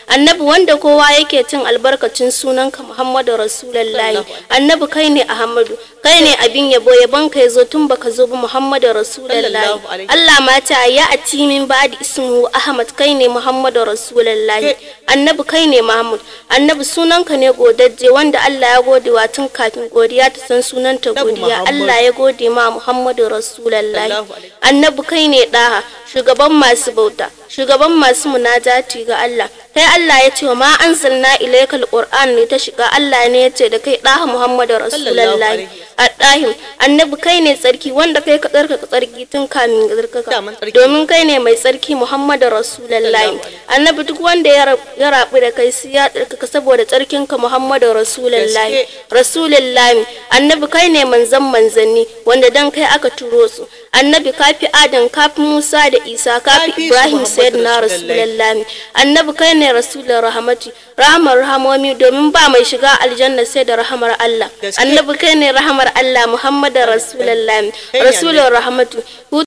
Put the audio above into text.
annabi wanda kowa yake cin albarkacin sunanka muhammadu rasulullahi annabi kai ne ahmadu kai ne abin yabo yabon ka yazo tun baka zo ba muhammadu rasulullahi Allah ma ta ya ati min ba'di ismu ahmad kai ne muhammadu rasulullahi annabi kai ne mahmud annabi sunanka ne godajje wanda Allah ya gode wa tun kafin godiya ta san sunanta godiya Allah ya gode ma muhammadu rasulullahi annabi kai ne daha shugaban masu bauta shugaban masu munajati ga Allah kai Allah ya ce wa ma anzalna ilaykal qur'an ne ta shiga Allah ne ya ce da kai daha muhammadu rasulullahi addahim annabi kai ne tsarki wanda kai ka tsarkaka tsarki tun kamin tsarkaka domin kai ne mai tsarki muhammadu rasulullahi annabi duk wanda ya rabu da kai sai ya tsarkaka saboda tsarkin ka muhammadu rasulullahi rasulullahi annabi kai ne manzan manzanni wanda dan kai aka turo su annabi kafi adam kafi musa da isa kafi ibrahim sayyidina rasulullahi annabi kai ne rasulun rahmati rahmar rahamomi domin ba mai shiga aljanna sai da rahamar allah annabi kai ne rahamar Allah Muhammadu Rasulallah Rasulun Rahmatu